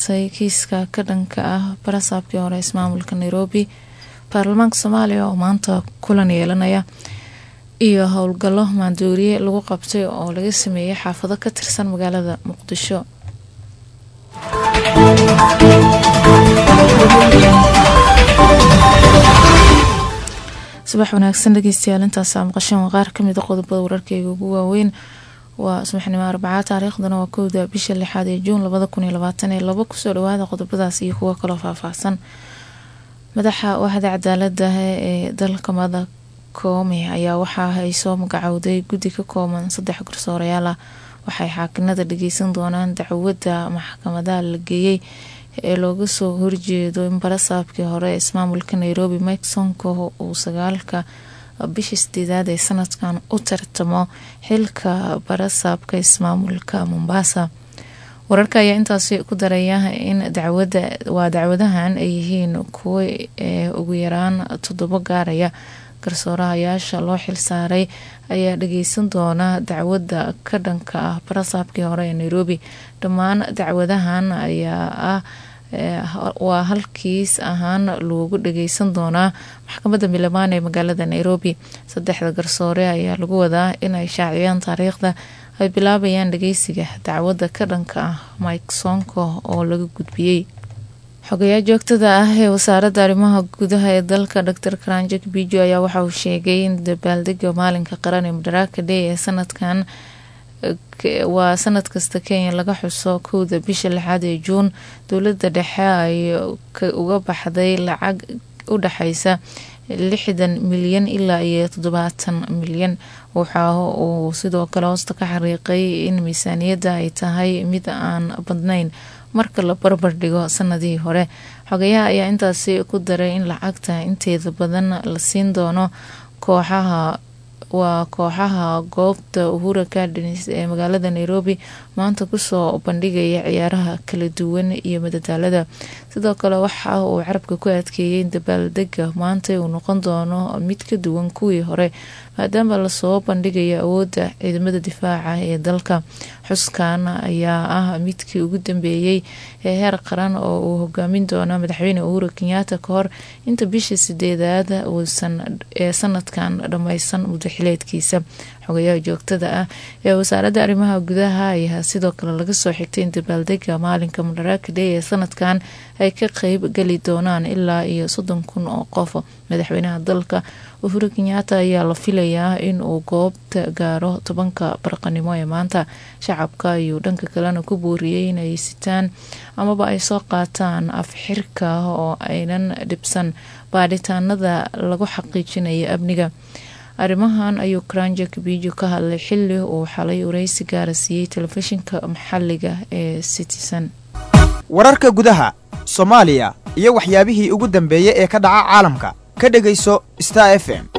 qaatay kiiska ka dhanka ah barasaabkii hore ismaamulka nairobi baarlamaanka soomaaliya oo maanta kulan yeelanaya iyo howlgallo maandooriye lagu qabtay oo laga sameeyey xaafado ka tirsan magaalada muqdisho subax wanaagsan dhegeystayaal intaasa maqasheen waa qaar kamid a qodobada wararkeyga ugu waaweyn waa subaxnimo arbacaa taariikhdana waa kowda bisha lixaad ee juun labada kun iyo labaatan ee laba kusoo dhawaada qodobadaas iyo kuwo kaloo faahfaahsan madaxa waaxda cadaalada ee dalka mada koome ayaa waxaa ay soo magacowday guddi ka kooban saddex garsoorayaal ah waxay xaakinada dhageysan doonaan dacwadda maxkamadaha la geeyey ee looga soo horjeedo in barasaabkii hore ismaamulka nairobi mike sonko uu sagaalka bishii sideedaad ee sanadkan u tartamo xilka barasaabka ismaamulka mombasa wararka ayaa intaasi ku daraya in dacwada waa dacwadahan ay yihiin kuwo ee ugu yaraan toddobo gaaraya garsoorahayaasha loo xilsaaray ayaa dhageysan doona dacwadda ka dhanka ah barasaabkii hore ee nairobi dhammaan dacwadahan ayaa ah waa halkiis ahaan loogu dhageysan doonaa maxkamadda milamaan ee magaalada nairobi saddexda garsoore ayaa lagu wadaa inay shaaciyaan taariikhda ay bilaabayaan dhageysiga dacwadda ka dhanka ah mike sonko oo laga gudbiyey xogayaa joogtada ah ee wasaaradda arrimaha gudaha ee dalka dor karanjak bijo ayaa waxa uu sheegay in dabaaldega maalinka qaran ee madaraka day ee sanadkan waa sanad kasta kenya laga xuso kowda bisha lixaad ee juun dowladda dhexe ay uga baxday lacag u dhexeysa lixdan milyan ilaa iyo toddobaatan milyan waxa uu sidoo kale hoosta ka xariiqay in miisaaniyadda ay tahay mid aan badnayn marka la barbar dhigo sanadihii hore xogayaha ayaa intaasi ku daray in lacagta inteeda badan la siin doono kooxaha waa kooxaha goobta uhura gardens ee magaalada nairobi maanta kusoo bandhigaya ciyaaraha kala duwan iyo madadaalada sidoo kale waxa uu carabka ku adkeeyay in dabaaldega maanta uu noqon doono mid ka duwan kuwii hore maadaama lasoo bandhigayo awoodda ciidamada difaaca ee dalka xuskan ayaa ah midkii ugu dambeeyey ee heer qaran oo uu hogaamin doono madaxweyne uhuru kenyaata ka hor inta bisha sideedaad uusan ee sanadkan dhammaysan mudaxileedkiisa xogayaha joogtada ah ee wasaaradda arrimaha gudaha ayaa sidoo kale laga soo xigtay in dabaaldega maalinka madaraka day ee sanadkan ay ka qeyb geli doonaan ilaa iyo soddon kun oo qof madaxweynaha dalka uhuru kenyaata ayaa la filayaa in uu goobta gaaro tobanka barqanimo ee maanta shacabka ayuu dhanka kalena ku booriyey inay sitaan amaba ay soo qaataan afxirka oo aynan dhibsan baadhitaanada lagu xaqiijinayo amniga arrimahan ayuu karanjak bijo ka hadlay xili uu xalay wareysi gaara siiyey telefishinka maxaliga ee citizen wararka gudaha soomaaliya iyo waxyaabihii ugu dambeeyey ee ka dhaca caalamka ka dhegayso star f m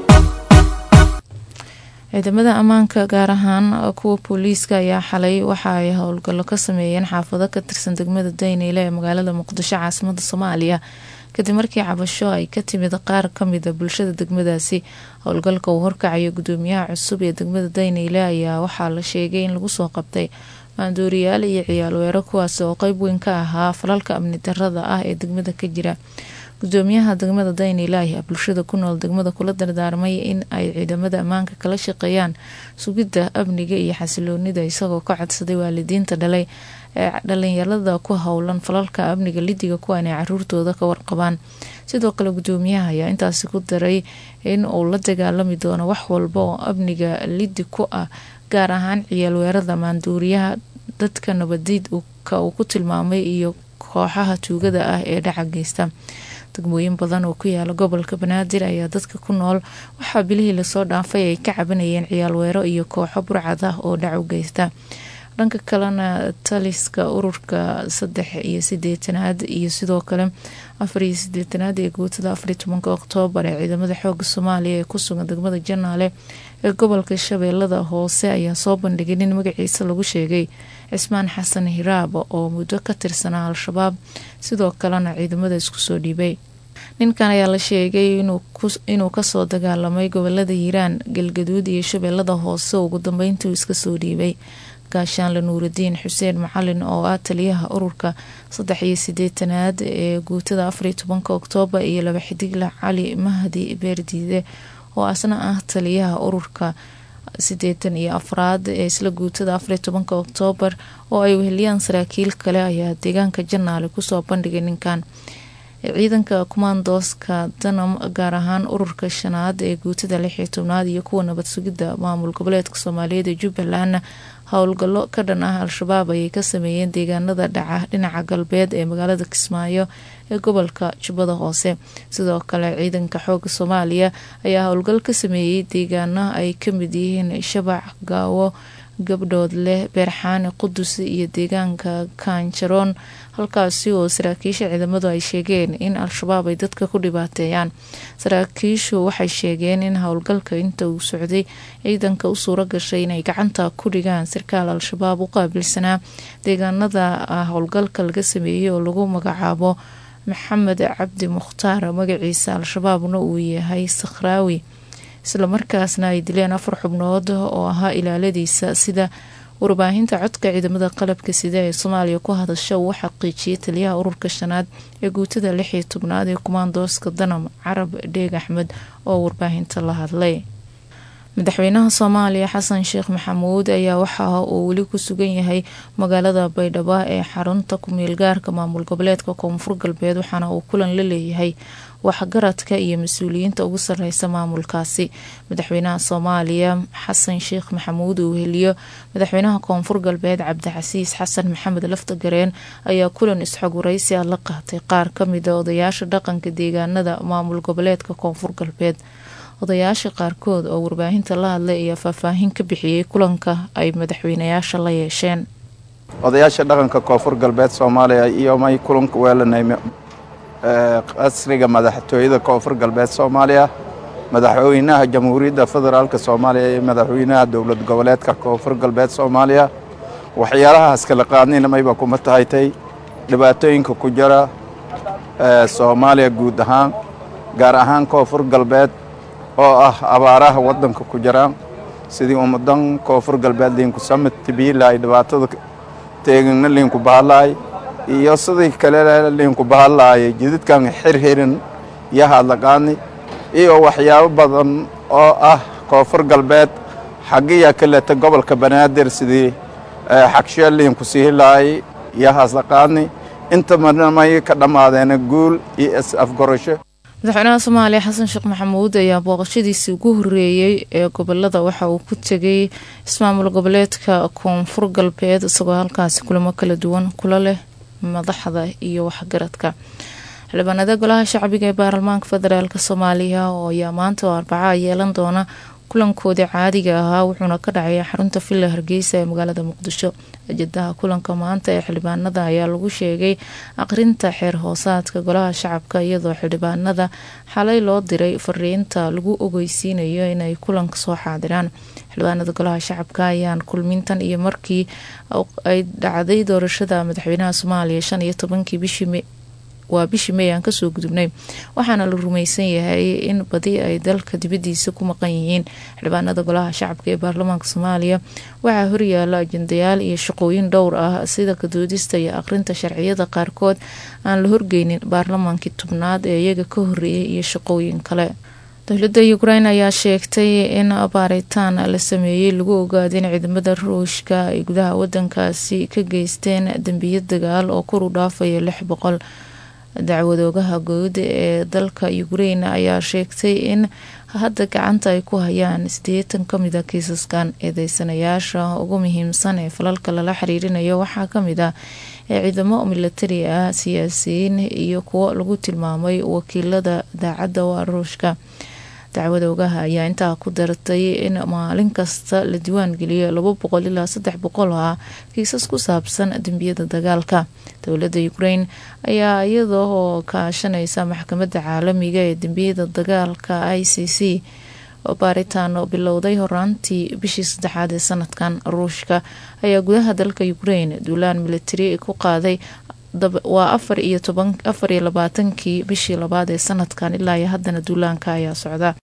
ciidamada ammaanka gaar ahaan kuwa booliiska ayaa xalay waxa ay howlgallo ka sameeyeen xaafado ka tirsan degmada dayneyle ee magaalada muqdisho caasimada soomaaliya kadib markii cabasho ay ka timid qaar kamida bulshada degmadaasi howlgalka uu horkacayo gudoomiyaha cusub ee degmada dayneyle ayaa waxaa la sheegay in lagu soo qabtay maandooriyaal iyo ciyaal weero kuwaasi oo qeyb weyn ka ahaa falalka amni darada ah ee degmada ka jira gudoomiyaha degmada dayneyle ayaa bulshada ku nool degmada kula dardaarmay in ay ciidamada ammaanka kala shaqeeyaan sugidda amniga iyo xasiloonida isagoo ka codsaday waalidiinta dhalay ee dhalinyarada ku howlan falalka amniga lidiga kuwa inay caruurtooda ka warqabaan sidoo kale gudoomiyaha ayaa intaasi ku daray in uu la dagaalami doono wax walba oo amniga lidi ku ah gaar ahaan ciyaal weerada maanduuriyaha dadka nabadiid ka uu ku tilmaamay iyo kooxaha tuugada ah ee dhaca geysta degmooyin badan oo ku yaala gobolka banaadir ayaa dadka ku nool waxaa bilihii lasoo dhaafay ay ka cabanayeen ciyaal weero iyo kooxo burcad ah oo dhac u geysta dhanka kalena taliska ururka saddex iyo sideetanaad iyo sidoo kale afar iyo sideetanaad ee guutada afariy tobanka oktoobar ee ciidamada xooga soomaaliya ee ku sugan degmada janaale ee gobolka shabeellada hoose ayaa soo bandhigay nin magaciisa lagu sheegay cismaan xasan hiraab oo muddo ka tirsanaa al-shabaab sidoo kalena ciidamada isku soo dhiibay ninkan ayaa la sheegay inuu kasoo dagaalamay gobolada hiiraan galgaduud iyo shabeellada hoose ugu dambeyntii iska soo dhiibay gaashaanle nuuridiin xuseen macalin oo ah taliyaha ururka saddex iyo sideetanaad ee guutada afariyo tobanka oktoobar iyo laba xidigle cali mahdi beerdiide oo asna ah taliyaha ururka sideetan iyo afraad ee isla guutada afariyo tobanka oktoobar oo ay weheliyaan saraakiil kale ayaa deegaanka janaale kusoo bandhigay ninkan ciidanka kumaandooska danam gaar ahaan ururka shanaad ee guutada lix iyo tobnaad iyo kuwa nabad sugidda maamul goboleedka soomaaliyeed ee jubbalandna howlgallo ka dhan ah al-shabaab ayay ka sameeyeen deegaanada dhaca dhinaca galbeed ee magaalada kismaayo ee gobolka jubbada hoose sidoo kale ciidanka xooga soomaaliya ayaa howlgal ka sameeyey deegaano ay ka mid yihiin shabac gaawo gabdhood leh beerxaani qudus iyo deegaanka kaanjaroon halkaasi oo saraakiisha ciidamadu ay sheegeen in al-shabaab ay dadka ku dhibaateeyaan saraakiishu waxay sheegeen in howlgalka inta uu socday ciidanka u suuro gashay inay gacanta ku dhigaan sarkaal al-shabaab u qaabilsanaa deegaanada howlgalka laga sameeyey oo lagu magacaabo maxamed cabdi mukhtaar magaciisa al-shabaabna uu yahay sakhraawi islamarkaasna ay dileen afar xubnood oo ahaa ilaaladiisa sida warbaahinta codka ciidamada qalabka sida ee soomaaliya ku hadasha uu xaqiijiyay taliyaha ururka shanaad ee guutada lix iyo tobnaad ee kumaandooska danam carab dheeg axmed oo warbaahinta la hadlay madaxweynaha soomaaliya xasan sheekh maxamuud ayaa waxa uu weli ku sugan yahay magaalada baydhabo ee xarunta ku-meel gaarka maamul goboleedka koonfur galbeed waxaana uu kulan la leeyahay waxgaradka iyo mas-uuliyiinta ugu sareysa maamulkaasi madaxweynaha soomaaliya xasan sheekh maxamuud uu heliyo madaxweynaha koonfur galbeed cabdicasiis xasan maxamed laftagareen ayaa kulan isxogwaraysi ah la qaatay qaar kamida odayaasha dhaqanka deegaanada maamul goboleedka koonfur galbeed odayaasha qaarkood oo warbaahinta la hadlay ayaa faahfaahin ka bixiyey kulanka ay madaxweynayaasha la yeesheen odayaasha dhaqanka koonfur galbeed soomaaliya iyo may kulanka weelanay qasriga madaxtooyada koonfur galbeed soomaaliya madaxweynaha jamhuuriyadda federaalk soomaaliya iyo madaxweynaha dowlad goboleedka koonfur galbeed soomaaliya waxyaalahaas kala qaadnina mayba kuma tahaytay dhibaatooyinka ku jira soomaaliya guud ahaan gaar ahaan koonfur galbeed oo ah abaaraha waddanka ku jiraan sidii ummadan koonfur galbeed liinku samid tibiilaay dhibaatada teegana liinku bahalaay iyo sidii kale liinku bahalaayay jididkan xirxirin iyo hadlaqaani iyo waxyaabo badan oo ah koonfur galbeed xagiya kaleta gobolka banaadir sidii xagshe liinku siihilaay iyo haslaqaani inta marnamay ka dhammaadeena guul iyo is afgorasho madaxweynaha soomaaliya xasan sheekh maxamuud ayaa booqashadiisii ugu horeeyey ee gobolada waxa uu ku tegay ismaamul goboleedka koonfur galbeed isagoo halkaasi kulamo kala duwan kula leh madaxda iyo waxgaradka xildhibaanada golaha shacbiga ee baarlamaanka federaalk soomaaliya oo ayaa maanta oo arbaca yeelan doona kulankoodii caadiga ahaa wuxuuna ka dhacay xarunta villa hargeysa ee magaalada muqdisho ajadaha kulanka maanta ee xildhibaanada ayaa lagu sheegay aqrinta xeer hoosaadka golaha shacabka iyadoo xildhibaanada xalay loo diray fariinta lagu ogeysiinayo inay kulanka soo xaadiraan xildhibaanada golaha shacabka ayaan kulmintan iyo markii ay dhacday doorashada madaxweynaha soomaaliya shan iyo tobankii bishii waa bishii may aan kasoo gudubnay waxaana la rumaysan yahay in badi ay dalka dibadiisa ku maqan yihiin xildhibaanada golaha shacabka ee baarlamaanka soomaaliya waxaa horyaala ajendayaal iyo shaqooyin dhowr ah sida kadoodista iyo aqrinta sharciyada qaarkood aan la horgeynin baarlamaankii tobnaad ee iyaga ka horeeyay iyo shaqooyin kale dowladda ukrain ayaa sheegtay in baaritaan la sameeyey lagu ogaaday in ciidamada ruushka ay gudaha wadankaasi ka geysteen dembiyo dagaal oo kor u dhaafaya lix boqol dacwadoogaha guud ee dalka ukrain ayaa sheegtay in hadda gacanta ay ku hayaan sideetan kamida kiisaskan eedeysanayaasha ugu muhiimsan ee falalka lala xiriirinayo waxaa kamid ah ee ciidamo milatari ah siyaasiyiin iyo kuwo lagu tilmaamay wakiilada daacadda waa ruushka dacwada ogaha ayaa intaa ku dartay in maalin kasta la diiwaan geliyo laba boqol ilaa saddex boqol ah kiisas ku saabsan dembiyada dagaalka dowladda ukrain ayaa iyadoo kaashanaysa maxkamadda caalamiga ee dembiyada dagaalka i c c baaritaano bilowday horaantii bishii saddexaad ee sanadkan ruushka ayaa gudaha dalka ukrain duulaan militari ku qaaday waa afar iyo toban afar iyo labaatankii bishii labaad ee sanadkan ilaa iyo haddana duulaanka ayaa socda